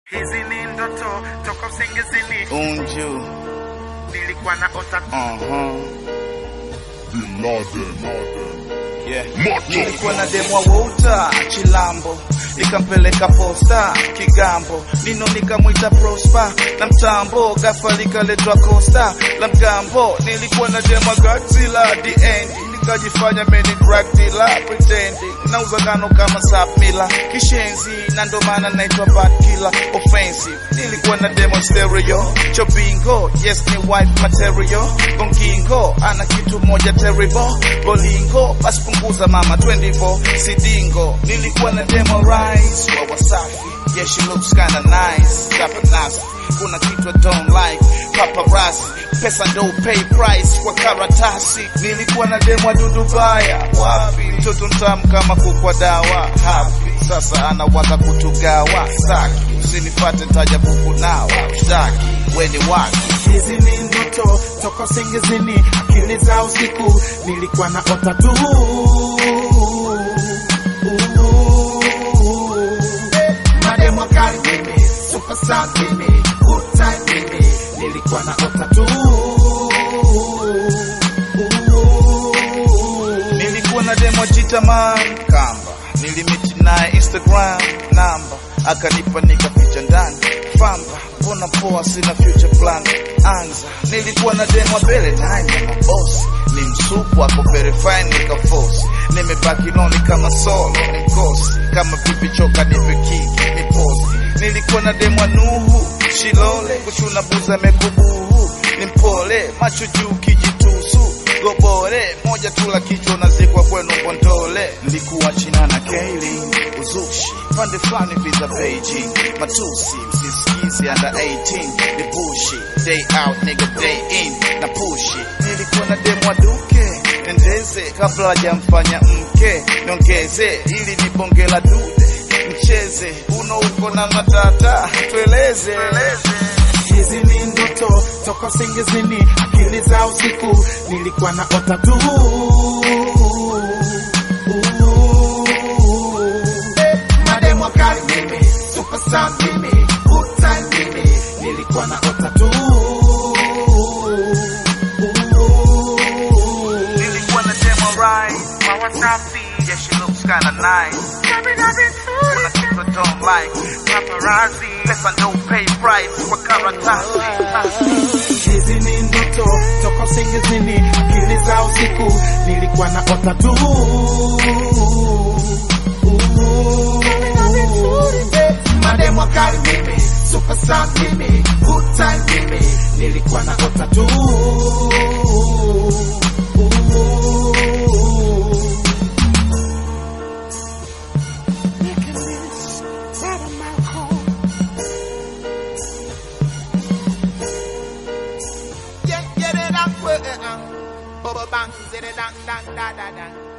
Hizi ni ndoto toka usingizini, Unju. nilikuwa na ota Uh-huh. Bin Laden. Yeah. Macho. Nilikuwa na demwa wota Chilambo, nikampeleka posta Kigambo, nino nikamwita Prosper na mtambo, ghafla likaletwa Costa la mgambo. Nilikuwa na demwa Godzilla the end, nikajifanya meni crack dealer pretending, nauza ngano kama sapmila kishenzi, na ndo maana naitwa bad killer offensive. Nilikuwa na demo stereo chobingo, yes ni wife material gongingo, ana kitu moja terrible bolingo, basi punguza mama 24 sidingo. Nilikuwa na demo rise wa Wasafi, yeah she looks kinda nice, chapa nasi kuna kitu I don't like paparazzi, pesa ndo pay price kwa karatasi. Nilikuwa na demo dudu baya, wapi mtoto mtamu kama kukwa dawa hapi, sasa anawaza kutugawa saki, usinipate ntaja kukunawa shtaki, weni waki Hizi ni ndoto toka usingizini, akili za usiku nilikuwa na ota tu. Mademo kali mimi, superstar mimi, good time mimi, nilikuwa na ota tu. Nilikuwa na demo jitaman kamba, nilimiti naye Instagram namba, akanipa nikaficha ndani famba, mbona poa, sina future plan anza. Nilikuwa na demo mbele nani ya mabosi, ni msupu ako verify nikafosi, nimebaki noni kama solo ni mkosi, kama pipi choka nipe kiki ni posi. Nilikuwa na demo Nuhu Shilole, kushuna buza mekubuhu, ni mpole macho juu kijitusu gobore moja tu la kichwa unazikwa kwenu Bondole. Nilikuwa China na Kaili uzushi pande fulani visa Beijing matusi msisikizi under 18 ni bushi day out nigga day in na pushi. Nilikuwa na demo duke endeze kabla hajamfanya mke niongeze ili ni bonge la dude mcheze uno uko na matata tueleze Hizi ni ndoto toka usingizini, akili za usiku nilikuwa na ota tu. Mademo kali mimi, superstar mimi, good time mimi, nilikuwa na ota tu. Nilikuwa na demo right Mawa safi Yeah she looks kinda nice Kuna kitu I don't like Paparazzi Pesa no pay price Kwa karatasi Hizi ni ndoto toka usingizini, akili za usiku nilikuwa na ota tu. Mademo kali mimi, superstar mimi, good time mimi, nilikuwa na ota tu. Yeah, yeah, da, da, uh, uh. Bubba bang, zidda, dang, dang, da, da, da.